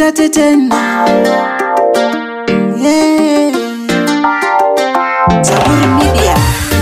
nitate tena yeah. Zaburi Media.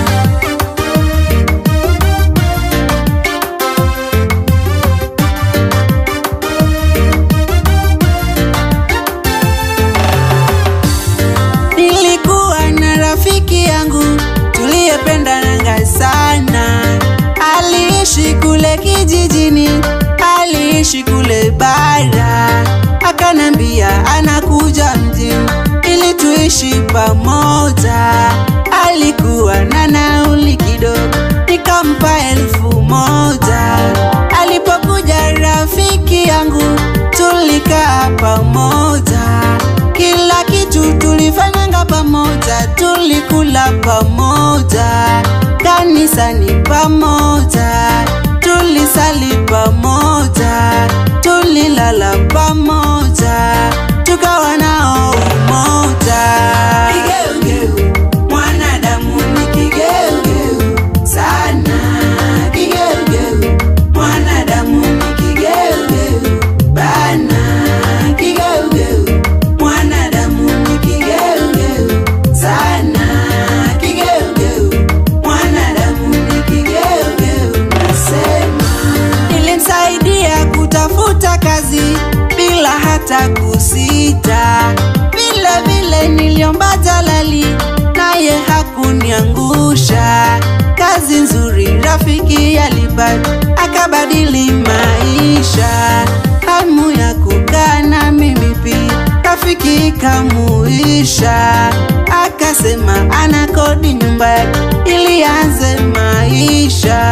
Nilikuwa na rafiki yangu tuliyependananga sana, aliishi kule kijijini, aliishi kule bara, akanambia anakuja mjini ili tuishi pamoja. Alikuwa na nauli kidogo, nikampa elfu moja. Alipokuja rafiki yangu, tulikaa pamoja, kila kitu tulifanyanga pamoja, tulikula pamoja, kanisani pamoja, tulisali pamoja, tulilala pamoja, tukawa nao umoja. Kigeugeu, mwanadamu ni kigeugeu sana. Kigeugeu, mwanadamu ni kigeugeu bana. Kigeugeu, mwanadamu ni kigeugeu sana. Kigeugeu, mwanadamu ni kigeugeu nasema. Nilimsaidia kutafuta kazi bila hata kusita. Vile vile niliomba jalali, naye hakuniangusha. Kazi nzuri rafiki alipata, akabadili maisha. Hamu ya kukaa na mimi pia, rafiki kamuisha. Akasema ana kodi nyumba yake ili aanze maisha.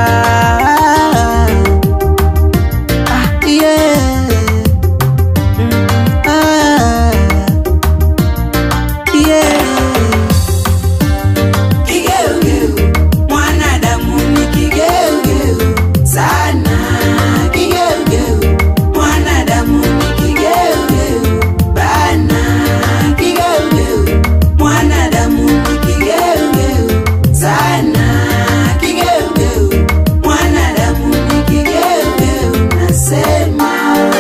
Ah, yeah. Mm, ah, yeah. Kigeugeu, mwanadamu ni kigeugeu sana. Kigeugeu, mwanadamu ni kigeugeu bana. Kigeugeu, mwanadamu ni kigeugeu sana. Kigeugeu, mwanadamu ni kigeugeu nasema.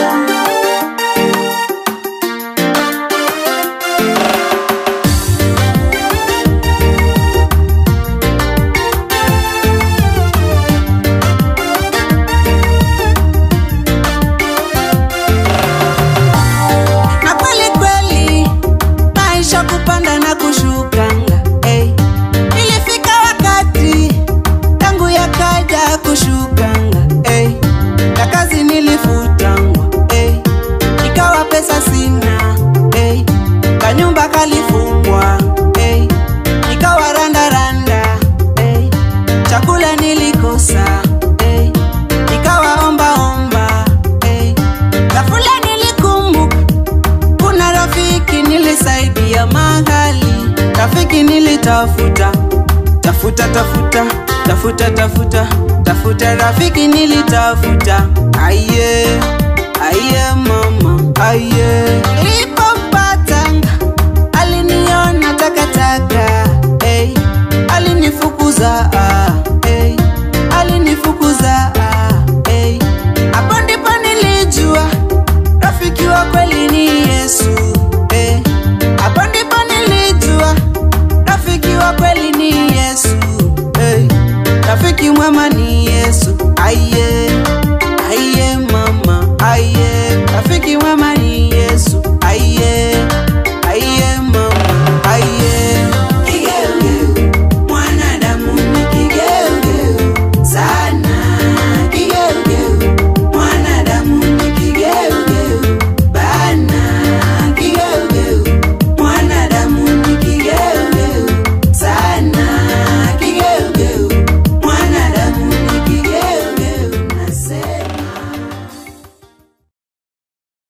na kweli kweli maisha kupanda na kushukanga hey. ilifika wakati tangu yakaja kushukanga hey. na kazi nilifutangwa hey. ikawa pesa sina hey. kanyumba kalifungwa hey. ikawa randaranda hey. chakula nilikosa hey. ikawa ombaomba hey. ghafula nilikumbuka kuna rafiki nilisaidia mahali, rafiki nilitafuta tafuta tafuta tafuta tafuta tafuta, rafiki nilitafuta, aye aye mama aye, nilipompatanga aliniona takataka, hey, alinifukuza ah, hey, alinifukuza ah, hey. Hapo ndipo nilijua rafiki wa kweli ni Yesu eh. Hapo ndipo nilijua rafiki wa kweli ni Yesu eh. Rafiki mwema ni Yesu aye